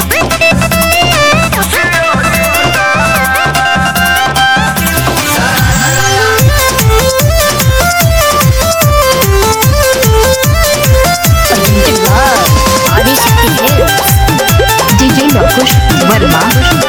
Adishakti hills DJ Lakush Verma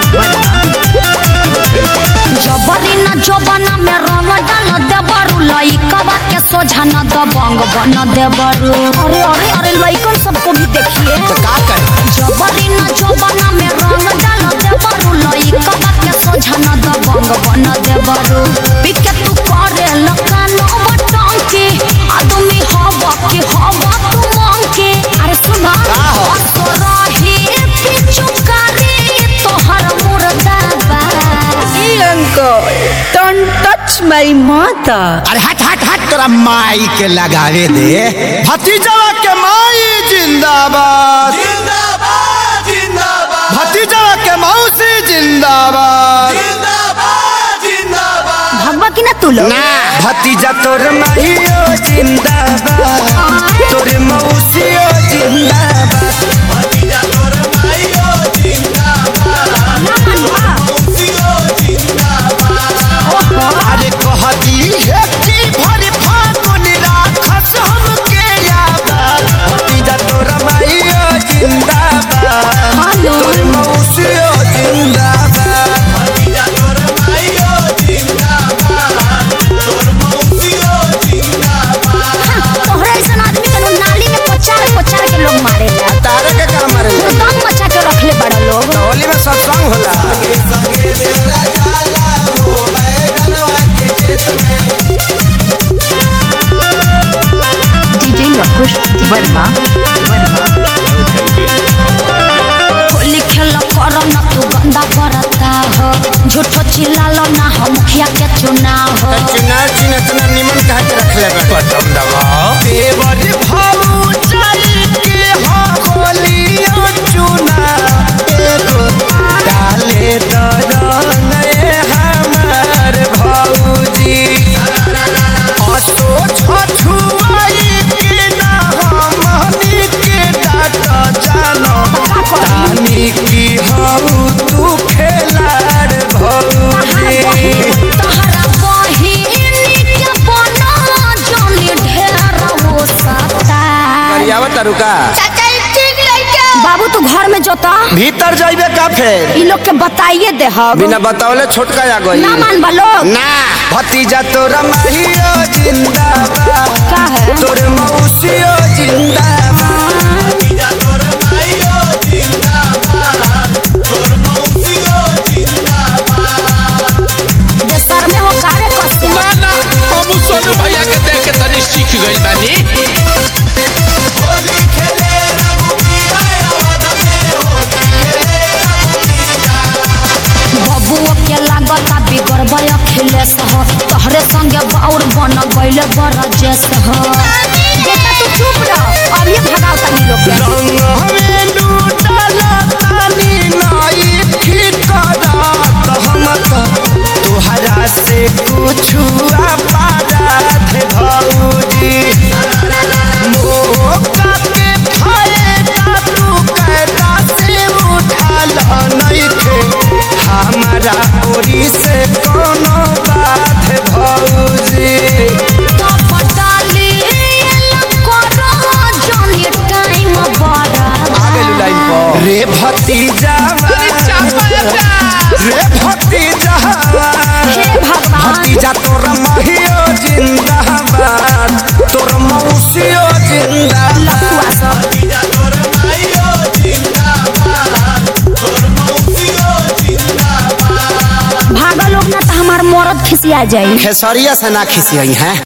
जबरी न जबना में रंग डाल देबरू लइकवा के सोझा न दबंग बन देबरू अरे अरे अरे लइकन सबको भी देखिए तो का करे जबरी न जबना में रंग डाल देबरू लइकवा के सोझा न दबंग बन देबरू पिके तू करे लकानो बटंकी आदमी हवा के हवा तू मंकी अरे सुना का हो? असरही पिचुकारी तोहर मुर्दाबा uncle don't touch my mother अरे हट हट हट तोरा माई के लगावे दे भतीजवा के माई जिंदाबाद जिंदाबाद जिंदाबाद भतीजवा के मौसी जिंदाबाद जिंदाबाद जिंदाबाद भगवा की ना तू लोग ना भतीजा तोर माहियो जिंदाबाद तोर मौसियो जिंदाबाद भतीजा तोर माइयो जिंदाबाद मौसियो जिंदाबाद अरे कहती है कि भर फागुन राखस हमके याद भतीजा तोर माहियो जिंदाबाद तोर मौसियो जिंदाबाद भतीजा तोर माइयो जिंदाबाद तोर मौसियो जिंदाबाद तोहरा ऐसा आदमी के नाली में पचार पचार के लोग मारे ला तारे के काम मारे दम मचा के रखले बड़ा लोग होली में सत्संग होला संगे मेरा जाला हो बैगनवा के खेत में डीजे लकुश वर्मा होली खेल कर न तू गंदा करता हो झूठो चिल्लालो ना हो मुखिया के चुनाव हो चुनाव चिन्ह इतना निमन कहा के रख ले बटन दबाओ देवर भाऊ चल के हो होलियो चुना एगो डाले दरंग ए हमार भौजी असो छछुआई के ना हमनी के डाट जानो तानी की हऊ तू खेलार भौजी तोहरा बहिनी के बना जानी ढेर वो सता करियावा तरुका बाबू तू घर में जोता भीतर जाइबे का फेर इ लोग के बताइए दे हम बिना बतावले छोटका आ गई ना मान बा लोग ना भतीजा तोरा माहियो जिंदाबाद का है तोर मौसियो जिंदाबाद भतीजा तोर माइयो जिंदाबाद तोर मौसियो जिंदाबाद देशर में हो कारे कस्ते ना हम सोनू भैया के देख के तनी सीख गइल बानी होली खेले रघुबीरा अवध में होली खेले रघुबीरा बबुओ के लागता बिगड़ बय अखिलेश हो तोहरे संगे बाउर बन गइले बरजेश हो बेटा तू चुप रह अब ये भगाओ तनी लोग के रंग हमें लूटला तानी नाई ठिकरात हम तो तुहरा से कुछ अपराध भौजी मौका के फायदा तू कैदा से उठाल नइखे हमारा ओरी से कोनो बात भौजी तो पटाली करो जानी टाइम बड़ा रे भतीजा रे भतीजा हे भगवान भतीजा तोर महियो जिंदाबाद तोर मौसियो जिंदाबाद भतीजा तोर माइयो जिंदाबाद तोर मौसियो जिंदाबाद भागा लोग ना तो हमार मरद खिसिया जाई खेसरिया से ना खिसियई हैं